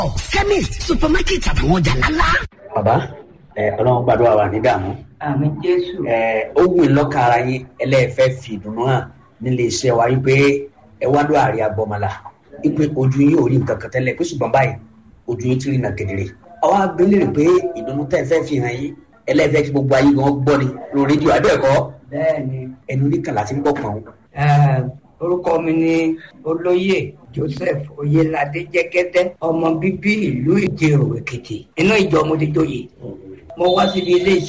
chemist supermarket àtàwọn ọjà ńláńlá. bàbá ẹ ọlọ́run gbàdúrà wà ní dààmú àmì jésù ẹ ó wù lọ́ka ara yín ẹlẹ́ẹ̀fẹ́ fi ìdùnnú hàn nílé iṣẹ́ wa wípé ẹ wá ló àárẹ̀ agbọ́mọlá wípé ojú yín ò rí nǹkan kan tẹ́lẹ̀ pé ṣùgbọ́n báyìí ojú yín ti rí nà kedere àwa abẹ́lé rè pé ìdùnnú tẹ́ ẹ fẹ́ fi hàn yín ẹlẹ́ẹ̀fẹ́ kí gbogbo ayé gan gbọ́ ni lórí rédíò abẹ́ẹ̀kọ́ bẹ́ẹ̀ ni ẹnu oníkàlà ti ń gbọ́ pọ̀n Eh, orúkọ mi ni olóyè joseph oyelade jẹgẹdẹ ọmọ bíbí ìlú ìjẹrò èkìtì inú ìjọ mo ti joyè mo wá síbi ilé